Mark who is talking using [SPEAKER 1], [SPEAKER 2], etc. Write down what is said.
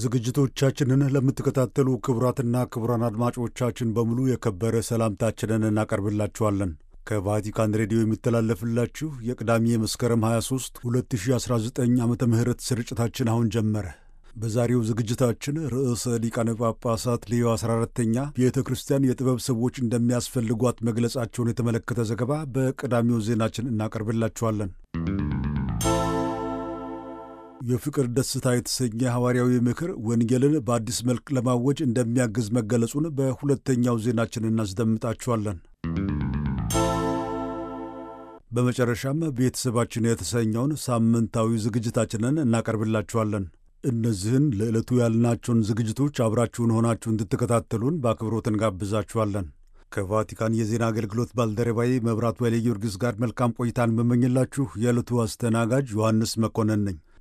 [SPEAKER 1] ዝግጅቶቻችንን ለምትከታተሉ ክቡራትና ክቡራን አድማጮቻችን በሙሉ የከበረ ሰላምታችንን እናቀርብላችኋለን። ከቫቲካን ሬዲዮ የሚተላለፍላችሁ የቅዳሜ መስከረም 23 2019 ዓ ም ስርጭታችን አሁን ጀመረ። በዛሬው ዝግጅታችን ርዕሰ ሊቃነ ጳጳሳት ሌዮ 14ተኛ ቤተ ክርስቲያን የጥበብ ሰዎች እንደሚያስፈልጓት መግለጻቸውን የተመለከተ ዘገባ በቀዳሚው ዜናችን እናቀርብላችኋለን። የፍቅር ደስታ የተሰኘ ሐዋርያዊ ምክር ወንጌልን በአዲስ መልክ ለማወጅ እንደሚያግዝ መገለጹን በሁለተኛው ዜናችን እናስደምጣችኋለን። በመጨረሻም ቤተሰባችን የተሰኘውን ሳምንታዊ ዝግጅታችንን እናቀርብላችኋለን። እነዚህን ለዕለቱ ያልናቸውን ዝግጅቶች አብራችሁን ሆናችሁ እንድትከታተሉን በአክብሮት እንጋብዛችኋለን። ከቫቲካን የዜና አገልግሎት ባልደረባዬ መብራት ወይለ ጊዮርጊስ ጋር መልካም ቆይታን መመኝላችሁ የዕለቱ አስተናጋጅ ዮሐንስ መኮንን ነኝ።